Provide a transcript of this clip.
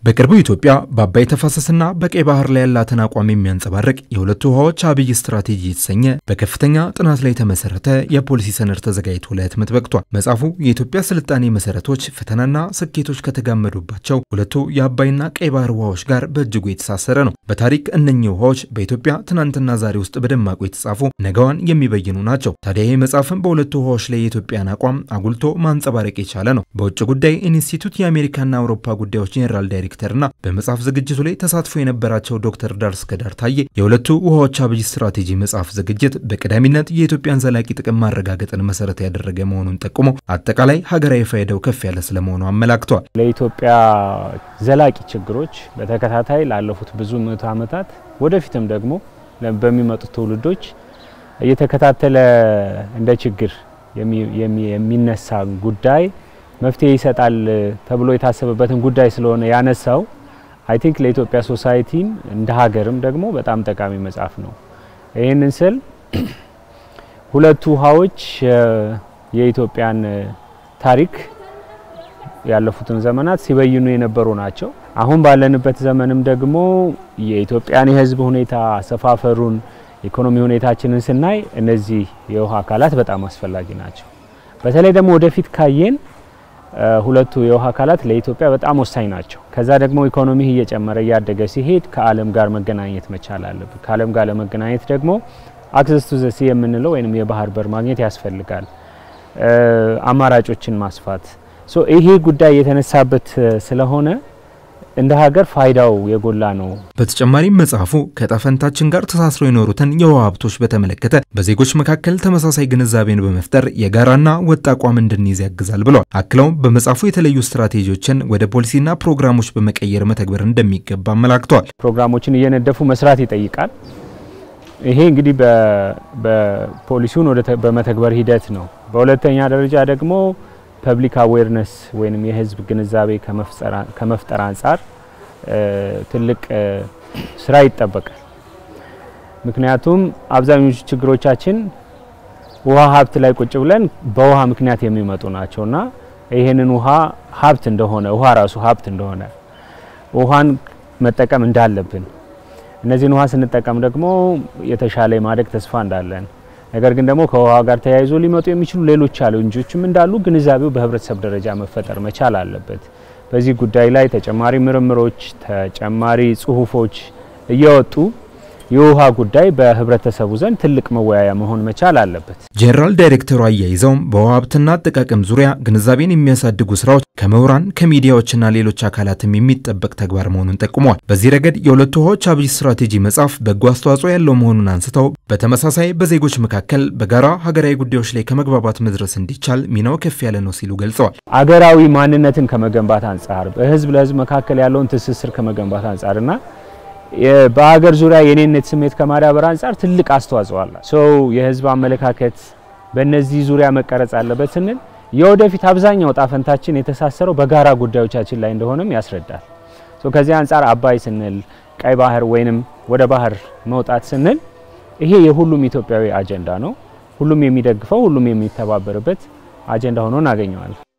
በቅርቡ ኢትዮጵያ በአባይ ተፋሰስና በቀይ ባህር ላይ ያላትን አቋም የሚያንጸባርቅ የሁለቱ ውሃዎች አብይ ስትራቴጂ የተሰኘ በከፍተኛ ጥናት ላይ የተመሰረተ የፖሊሲ ሰነድ ተዘጋጅቶ ለህትመት በቅቷል። መጽሐፉ የኢትዮጵያ ስልጣኔ መሰረቶች፣ ፈተናና ስኬቶች ከተጋመዱባቸው ሁለቱ የአባይና ቀይ ባህር ውሃዎች ጋር በእጅጉ የተሳሰረ ነው። በታሪክ እነኚህ ውሃዎች በኢትዮጵያ ትናንትና ዛሬ ውስጥ በደማቁ የተጻፉ ነገዋን የሚበይኑ ናቸው። ታዲያ ይህ መጽሐፍም በሁለቱ ውሃዎች ላይ የኢትዮጵያን አቋም አጉልቶ ማንጸባረቅ የቻለ ነው። በውጭ ጉዳይ ኢንስቲትዩት የአሜሪካና አውሮፓ ጉዳዮች ጄኔራል ዳይሬክተር ና በመጽሐፍ ዝግጅቱ ላይ ተሳትፎ የነበራቸው ዶክተር ዳር እስከዳር ታዬ የሁለቱ ውሃዎች አብይ ስትራቴጂ መጽሐፍ ዝግጅት በቀዳሚነት የኢትዮጵያን ዘላቂ ጥቅም ማረጋገጥን መሰረት ያደረገ መሆኑን ጠቁሞ አጠቃላይ ሀገራዊ ፋይዳው ከፍ ያለ ስለመሆኑ አመላክተዋል። ለኢትዮጵያ ዘላቂ ችግሮች በተከታታይ ላለፉት ብዙ ምዕተ ዓመታት ወደፊትም ደግሞ በሚመጡት ትውልዶች እየተከታተለ እንደ ችግር የሚነሳ ጉዳይ መፍትሄ ይሰጣል ተብሎ የታሰበበትን ጉዳይ ስለሆነ ያነሳው አይ ቲንክ ለኢትዮጵያ ሶሳይቲም እንደ ሀገርም ደግሞ በጣም ጠቃሚ መጽሐፍ ነው። ይህንን ስል ሁለቱ ውሃዎች የኢትዮጵያን ታሪክ ያለፉትን ዘመናት ሲበይኑ የነበሩ ናቸው። አሁን ባለንበት ዘመንም ደግሞ የኢትዮጵያን የሕዝብ ሁኔታ አሰፋፈሩን፣ ኢኮኖሚ ሁኔታችንን ስናይ እነዚህ የውሃ አካላት በጣም አስፈላጊ ናቸው። በተለይ ደግሞ ወደፊት ካየን ሁለቱ የውሃ አካላት ለኢትዮጵያ በጣም ወሳኝ ናቸው። ከዛ ደግሞ ኢኮኖሚ እየጨመረ እያደገ ሲሄድ ከዓለም ጋር መገናኘት መቻል አለብን። ከዓለም ጋር ለመገናኘት ደግሞ አክሰስ ቱ ዘ ሲ የምንለው ወይም የባህር በር ማግኘት ያስፈልጋል። አማራጮችን ማስፋት ይሄ ጉዳይ የተነሳበት ስለሆነ እንደ ሀገር ፋይዳው የጎላ ነው። በተጨማሪም መጽሐፉ ከዕጣፈንታችን ጋር ተሳስረው የኖሩትን የውሃ ሀብቶች በተመለከተ በዜጎች መካከል ተመሳሳይ ግንዛቤን በመፍጠር የጋራና ወጥ አቋም እንድንይዝ ያግዛል ብለዋል። አክለውም በመጽሐፉ የተለዩ ስትራቴጂዎችን ወደ ፖሊሲና ፕሮግራሞች በመቀየር መተግበር እንደሚገባ አመላክተዋል። ፕሮግራሞችን እየነደፉ መስራት ይጠይቃል። ይሄ እንግዲህ በፖሊሲውን በመተግበር ሂደት ነው። በሁለተኛ ደረጃ ደግሞ ፐብሊክ አዌርነስ ወይም የሕዝብ ግንዛቤ ከመፍጠር አንጻር ትልቅ ስራ ይጠበቃል። ምክንያቱም አብዛኞቹ ችግሮቻችን ውሃ ሀብት ላይ ቁጭ ብለን በውሃ ምክንያት የሚመጡ ናቸውና ይህንን ውሃ ሀብት እንደሆነ ውሃ ራሱ ሀብት እንደሆነ ውሃን መጠቀም እንዳለብን እነዚህን ውሃ ስንጠቀም ደግሞ የተሻለ የማደግ ተስፋ እንዳለን ነገር ግን ደግሞ ከውሃ ጋር ተያይዞ ሊመጡ የሚችሉ ሌሎች ቻሌንጆችም እንዳሉ ግንዛቤው በህብረተሰብ ደረጃ መፈጠር መቻል አለበት። በዚህ ጉዳይ ላይ ተጨማሪ ምርምሮች፣ ተጨማሪ ጽሁፎች እየወጡ የውሃ ጉዳይ በህብረተሰቡ ዘንድ ትልቅ መወያያ መሆን መቻል አለበት። ጄኔራል ዳይሬክተሩ አያይዘውም በውሃ ሀብትና አጠቃቀም ዙሪያ ግንዛቤን የሚያሳድጉ ስራዎች ከምሁራን ከሚዲያዎችና ሌሎች አካላትም የሚጠበቅ ተግባር መሆኑን ጠቁመዋል። በዚህ ረገድ የሁለቱ ውሃዎች አብይ ስትራቴጂ መጽሐፍ በጎ አስተዋጽኦ ያለው መሆኑን አንስተው በተመሳሳይ በዜጎች መካከል በጋራ ሀገራዊ ጉዳዮች ላይ ከመግባባት መድረስ እንዲቻል ሚናው ከፍ ያለ ነው ሲሉ ገልጸዋል። አገራዊ ማንነትን ከመገንባት አንጻር በህዝብ ለህዝብ መካከል ያለውን ትስስር ከመገንባት አንጻርና በሀገር ዙሪያ የኔነት ስሜት ከማዳበር አንጻር ትልቅ አስተዋጽኦ አለ። ሰው የህዝብ አመለካከት በእነዚህ ዙሪያ መቀረጽ አለበት ስንል የወደፊት አብዛኛው ጣፈንታችን የተሳሰረው በጋራ ጉዳዮቻችን ላይ እንደሆነም ያስረዳል። ከዚህ አንጻር አባይ ስንል ቀይ ባህር ወይንም ወደ ባህር መውጣት ስንል ይሄ የሁሉም ኢትዮጵያዊ አጀንዳ ነው። ሁሉም የሚደግፈው፣ ሁሉም የሚተባበርበት አጀንዳ ሆኖ እናገኘዋለን።